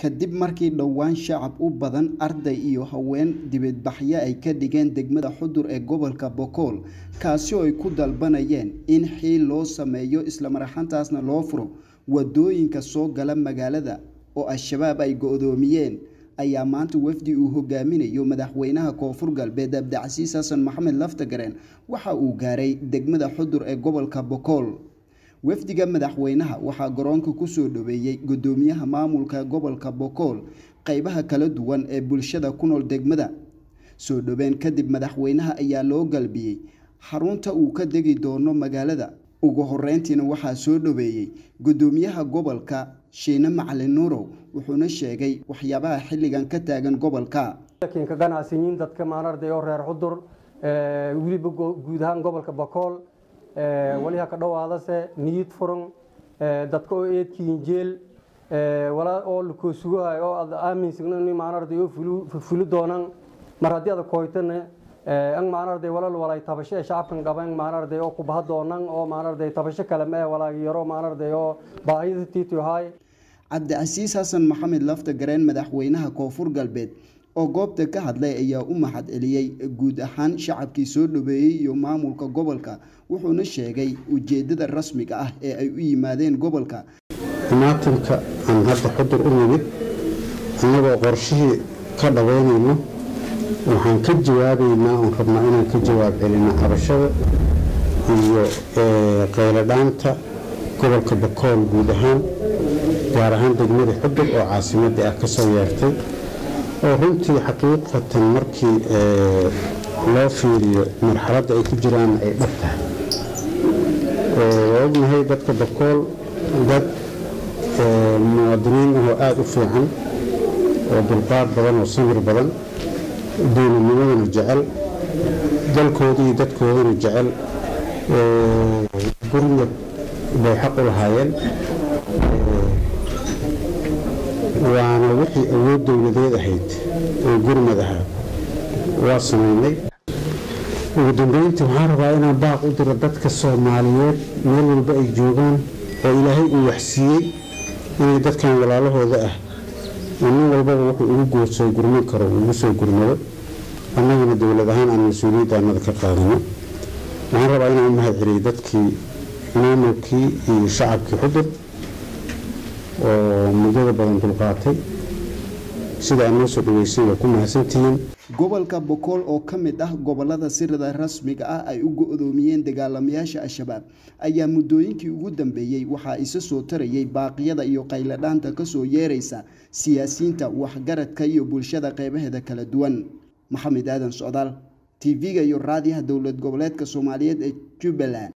kadib markii dhowaan shacab u badan arday iyo haween dibadbaxyo ay ka dhigeen degmada xudur ee gobolka bokool kaasi oo ay ku dalbanayeen in xiil loo sameeyo islamaraxantaasna loo furo wadooyinka soo gala magaalada oo al-shabaab ay go-doomiyeen ayaa maanta wafdi uu hogaaminayo madaxweynaha koonfur galbeed abdicasiis xasan maxamed laftagareen waxa uu gaaray degmada xudur ee gobolka bokool wafdiga madaxweynaha waxaa garoonka kusoo dhaweeyey gudoomiyaha maamulka gobolka bokool qeybaha kala duwan ee bulshada ku nool degmada soo dhoween kadib madaxweynaha ayaa loo galbiyey xarunta uu ka degi doono magaalada ugu horeyntiina waxaa soo dhaweeyey gudoomiyaha gobolka shiine macalin nuurow wuxuuna sheegay waxyaabaha xilligan ka taagan gobolka ka ganacsiyiin dadka maanarday oo reer xudur weliba guud ahaan gobolka bokool waliha ka dhowaadase niyid furan dadka oo eedkiin jeel walaa oo lakoo sugahay oo aad aaminsan in maanarday oo fuli doonan mar haddii aad koytana ang maanarday walal walay tabasho ee shacabkan qaban maanarday oo ku baha doonan oo maanarday tabasho kale mee walaagi yaro maanarday oo baahida tiitiyohay cabdicasiis xasan maxamed lafta gareen madaxweynaha koonfur galbeed oo goobta ka hadlay ayaa u mahad celiyey guud ahaan shacabkii soo dhaweeyey iyo maamulka gobolka wuxuuna sheegay ujeedada rasmiga ah ee ay u yimaadeen gobolka imaatinka aan hadda xudur u nimid annagoo qorshihii ka dhaweynayno waxaan ka jawaabaynaa oon rabnaa inaan ka jawaab celino cabashada iyo qayladhaanta gobolka bakool guud ahaan gaar ahaan degmada xudur oo caasimadii ah kasoo yeertay oo runtii xaqiiqatan markii loo fiiriyo marxaladda ay ku jiraan ay dhab tahay waa ognahay dadka bakool dad muwaadiniin ahoo aada u fiican oo dulqaad badan oo samir badan duulinimadana jecel dalkooda iyo dadkoodana jecel gurmad bay xaq u lahaayeen waana wixii awood dowladeed ahayd oo gurmad ahaa waa samaynay ugu dambeyntii waxaan rabaa inaan baaq u diro dadka soomaaliyeed meel walba ay joogaan oo ilaahay uu waxsiiyey inay dadkan walaalahooda ah oo nin walbaba wuxuu ugu goorsoo gurman karo ugu soo gurmado annagana dowlad ahaan aan mas-uuliyadda annada ka qaadano waxaan rabaa inaan u mahad celiyey dadkii maamulkii iyo shacabkii xudur oo muddada badan dulqaatay sida aad noo soo dhaweysan waa ku mahadsantihiin gobolka bokool oo ka mid ah gobolada sirada rasmiga ah ay u go-doomiyeen dagaalamayaasha al-shabaab ayaa muddooyinkii ugu dambeeyey waxaa isa soo tarayay baaqyada iyo qayladhaanta kasoo yeeraysa siyaasiyiinta waxgaradka iyo bulshada qeybaheeda kala duwan maxamed aadan socdaal tv-ga iyo raadiyaha dowlad goboleedka soomaaliyeed ee jubbaland